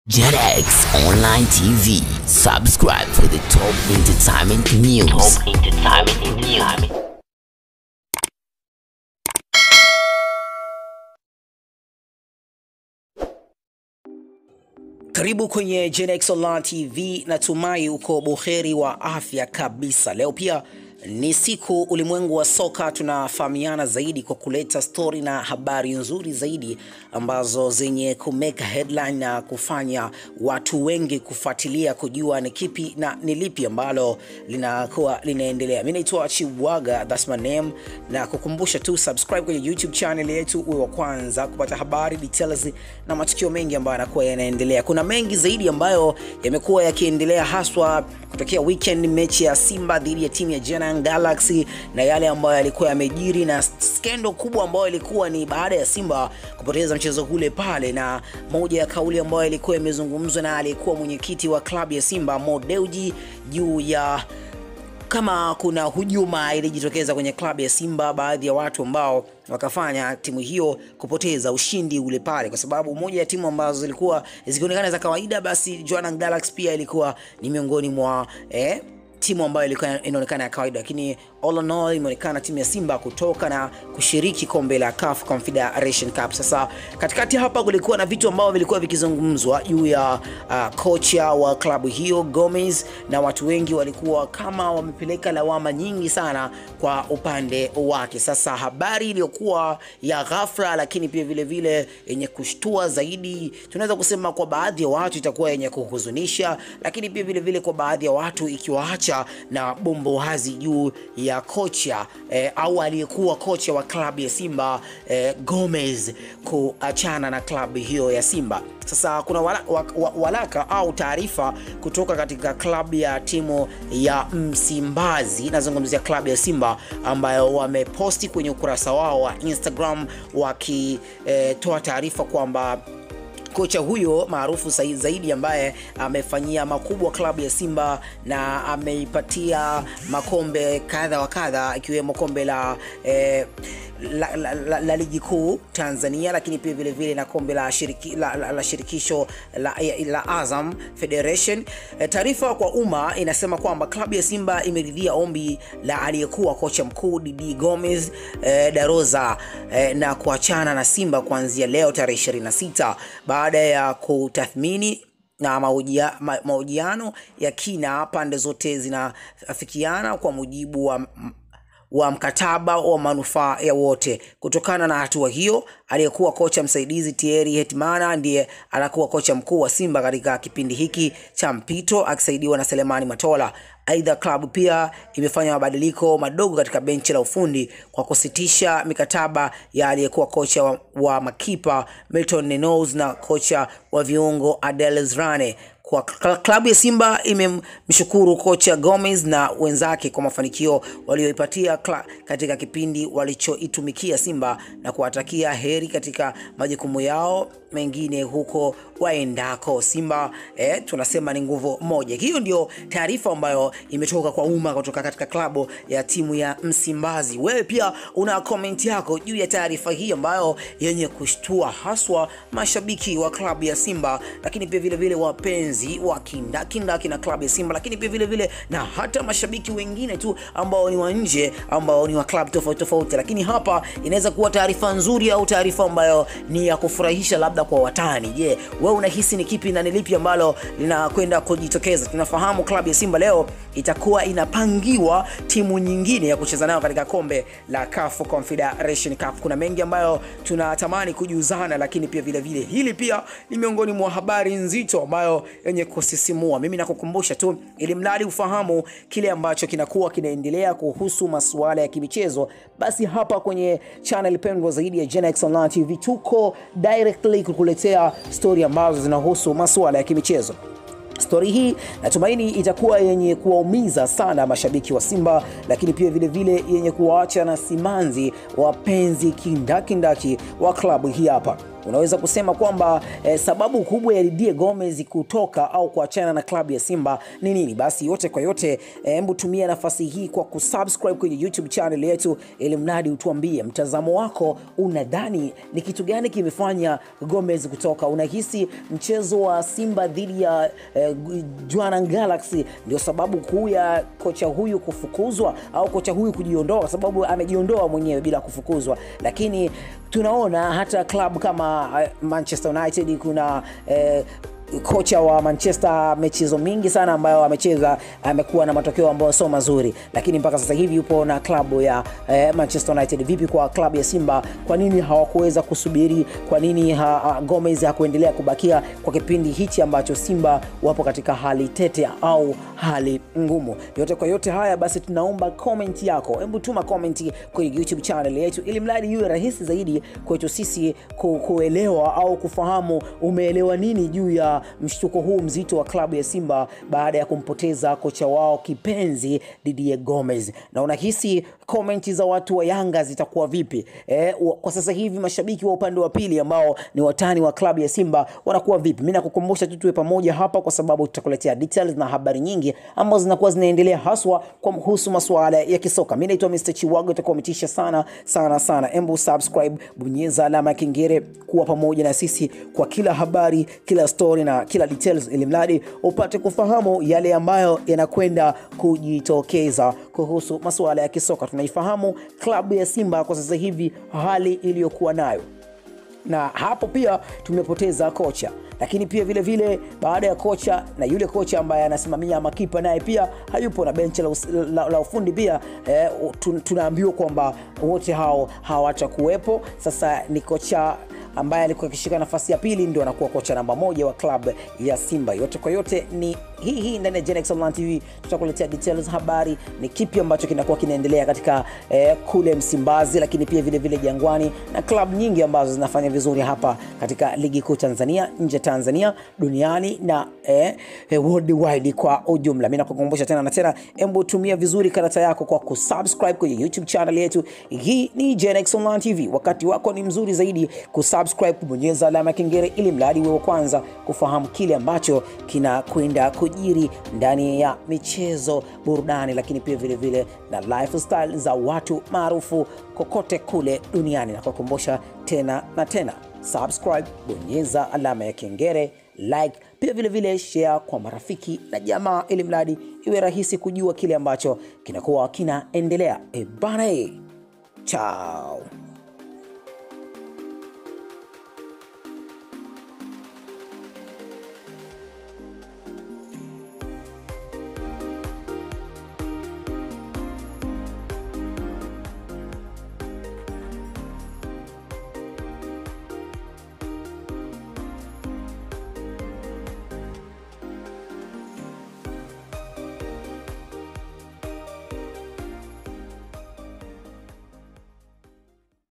JetX Online TV. Subscribe for the top entertainment news. Top entertainment news. Karibu kwenye Genex Online TV, natumai uko buheri wa afya kabisa. Leo pia ni siku ulimwengu wa soka, tunafahamiana zaidi kwa kuleta stori na habari nzuri zaidi ambazo zenye kumeka headline na kufanya watu wengi kufuatilia kujua ni kipi na ni lipi ambalo linakuwa linaendelea. Mimi naitwa Chiwaga, that's my name, na kukumbusha tu subscribe kwenye YouTube channel yetu uwe wa kwanza kupata habari details na matukio mengi ambayo yanakuwa yanaendelea. Kuna mengi zaidi ambayo yamekuwa yakiendelea haswa kutokea weekend, mechi ya Simba dhidi ya timu ya Jana Galaxy na yale ambayo yalikuwa yamejiri na skendo kubwa ambayo ilikuwa ni baada ya Simba kupoteza mchezo ule pale, na moja ya kauli ambayo ilikuwa imezungumzwa na aliyekuwa mwenyekiti wa klabu ya Simba Mo Dewji juu ya kama kuna hujuma ilijitokeza kwenye klabu ya Simba, baadhi ya watu ambao wakafanya timu hiyo kupoteza ushindi ule pale, kwa sababu moja ya timu ambazo zilikuwa zikionekana za kawaida, basi Jwaneng Galaxy pia ilikuwa ni miongoni mwa eh, timu ambayo ilikuwa inaonekana ya kawaida, lakini all in all imeonekana timu ya Simba kutoka na kushiriki kombe la CAF Confederation Cup. Sasa katikati hapa kulikuwa na vitu ambavyo vilikuwa vikizungumzwa juu ya uh, kocha wa klabu hiyo Gomez, na watu wengi walikuwa kama wamepeleka lawama nyingi sana kwa upande wake. Sasa habari iliyokuwa ya ghafla, lakini pia vile vile yenye kushtua zaidi, tunaweza kusema kwa baadhi ya watu itakuwa yenye kuhuzunisha, lakini pia vile vile kwa baadhi ya watu ikiwaacha na bombo wazi juu ya kocha eh, au aliyekuwa kocha wa klabu ya Simba eh, Gomez kuachana na klabu hiyo ya Simba. Sasa kuna wala, wa, wa, walaka au taarifa kutoka katika klabu ya timu ya Msimbazi, nazungumzia klabu ya Simba ambayo wameposti kwenye ukurasa wao wa Instagram wakitoa eh, taarifa kwamba kocha huyo maarufu zaidi ambaye amefanyia makubwa klabu ya Simba na ameipatia makombe kadha wa kadha ikiwemo kombe la eh, la, la, la, la ligi kuu Tanzania, lakini pia vile vile na kombe la, shiriki, la, la, la shirikisho la, la Azam Federation. E, taarifa kwa umma inasema kwamba klabu ya Simba imeridhia ombi la aliyekuwa kocha mkuu Didi Gomez e, Daroza e, na kuachana na Simba kuanzia leo tarehe 26 baada ya kutathmini na mahojiano ya kina, pande zote zinafikiana kwa mujibu wa wa mkataba wa manufaa ya wote. Kutokana na hatua hiyo, aliyekuwa kocha msaidizi Thierry Hetmana ndiye anakuwa kocha mkuu wa Simba katika kipindi hiki cha mpito akisaidiwa na Selemani Matola. Aidha, klabu pia imefanya mabadiliko madogo katika benchi la ufundi kwa kusitisha mikataba ya aliyekuwa kocha wa, wa makipa Milton Nenos na kocha wa viungo Adel Zrane kwa klabu ya Simba imemshukuru kocha Gomez na wenzake kwa mafanikio walioipatia katika kipindi walichoitumikia Simba na kuwatakia heri katika majukumu yao mengine huko waendako. Simba eh, tunasema ni nguvu moja. Hiyo ndio taarifa ambayo imetoka kwa umma kutoka katika klabu ya timu ya Msimbazi. Wewe pia una komenti yako juu ya taarifa hii ambayo yenye kushtua haswa mashabiki wa klabu ya Simba, lakini pia vile vile wapenzi wa kindakindaki na klabu ya Simba, lakini pia vile vile na hata mashabiki wengine tu ambao ni wa nje ambao ni wa klabu tofauti tofauti. Lakini hapa inaweza kuwa taarifa nzuri au taarifa ambayo ni ya kufurahisha labda kwa watani. Je, yeah, wewe unahisi ni kipi na ni lipi ambalo linakwenda kujitokeza? Tunafahamu klabu ya Simba leo itakuwa inapangiwa timu nyingine ya kucheza nayo katika kombe la CAF Confederation Cup. Kuna mengi ambayo tunatamani kujuzana, lakini pia vile vile hili pia ni miongoni mwa habari nzito ambayo yenye kusisimua. Mimi nakukumbusha tu ili mradi ufahamu kile ambacho kinakuwa kinaendelea kuhusu masuala ya kimichezo, basi hapa kwenye channel pendwa zaidi ya Genex Online TV tuko directly kukuletea story ambazo zinahusu masuala ya kimichezo. Stori hii natumaini itakuwa yenye kuwaumiza sana mashabiki wa Simba, lakini pia vile vile yenye kuwaacha na simanzi wapenzi kindakindaki wa klabu hii hapa. unaweza kusema kwamba eh, sababu kubwa ya Didier Gomez kutoka au kuachana na klabu ya Simba ni nini? Basi yote kwa yote, hebu tumia nafasi hii kwa kusubscribe kwenye YouTube channel yetu, ili mradi utuambie mtazamo wako, unadhani ni kitu gani kimefanya Gomez kutoka? Unahisi mchezo wa Simba dhidi ya eh, Jwaneng Galaxy ndio sababu kuu ya kocha huyu kufukuzwa au kocha huyu kujiondoa, kwa sababu amejiondoa mwenyewe bila kufukuzwa, lakini tunaona hata klabu kama eh, Manchester United kuna eh, kocha wa Manchester michezo mingi sana ambayo amecheza amekuwa na matokeo ambayo sio mazuri, lakini mpaka sasa hivi yupo na klabu ya eh, Manchester United. Vipi kwa klabu ya Simba? Kwa nini hawakuweza kusubiri? Kwa nini ha, ha, Gomez hakuendelea kubakia kwa kipindi hichi ambacho Simba wapo katika hali tete au hali ngumu? Yote kwa yote haya basi, tunaomba comment yako, hebu tuma comment kwenye YouTube channel yetu, ili mradi iwe rahisi zaidi kwetu sisi ku, kuelewa au kufahamu umeelewa nini juu ya mshtuko huu mzito wa klabu ya Simba baada ya kumpoteza kocha wao kipenzi Didier Gomez. Na unahisi komenti za watu wa Yanga zitakuwa vipi? E, kwa sasa hivi mashabiki wa upande wa pili ambao ni watani wa klabu ya Simba wanakuwa vipi? Mimi nakukumbusha tu tuwe pamoja hapa, kwa sababu tutakuletea details na habari nyingi ambazo zinakuwa zinaendelea haswa kwa kuhusu masuala ya kisoka. Mimi naitwa Mr. Chiwago, utakuwa umetisha sana sana sana. Embu subscribe, bonyeza alama ya kengele, kuwa pamoja na sisi kwa kila habari, kila story na kila details, ili mradi upate kufahamu yale ambayo yanakwenda kujitokeza kuhusu masuala ya kisoka. Tunaifahamu klabu ya Simba kwa sasa hivi hali iliyokuwa nayo, na hapo pia tumepoteza kocha lakini pia vile vile baada ya kocha na yule kocha ambaye anasimamia makipa naye pia hayupo na benchi la, la, la ufundi pia eh, tunaambiwa kwamba wote hao hawatakuwepo. Sasa ni kocha ambaye alikuwa akishika nafasi ya pili ndio anakuwa kocha namba moja wa klabu ya Simba. Yote kwa yote ni hii hii ndani ya Genex Online TV tutakuletea details, habari ni kipi ambacho kinakuwa kinaendelea katika eh, kule Msimbazi, lakini pia vile vile Jangwani na klabu nyingi ambazo zinafanya vizuri hapa katika ligi kuu Tanzania, nje Tanzania, duniani na eh, eh, worldwide kwa ujumla. Mimi nakukumbusha tena na tena, embu tumia vizuri karata yako kwa kusubscribe kwenye YouTube channel yetu. Hii ni Genex Online TV. Wakati wako ni mzuri zaidi kusubscribe, kubonyeza alama ya kengele ili mradi wewe kwanza kufahamu kile ambacho kinakwenda kujiri ndani ya michezo, burudani, lakini pia vile vile na lifestyle za watu maarufu kokote kule duniani. Na kukumbusha tena na tena, subscribe, bonyeza alama ya kengele, like, pia vile vile share kwa marafiki na jamaa, ili mradi iwe rahisi kujua kile ambacho kinakuwa kinaendelea. E bana, chao.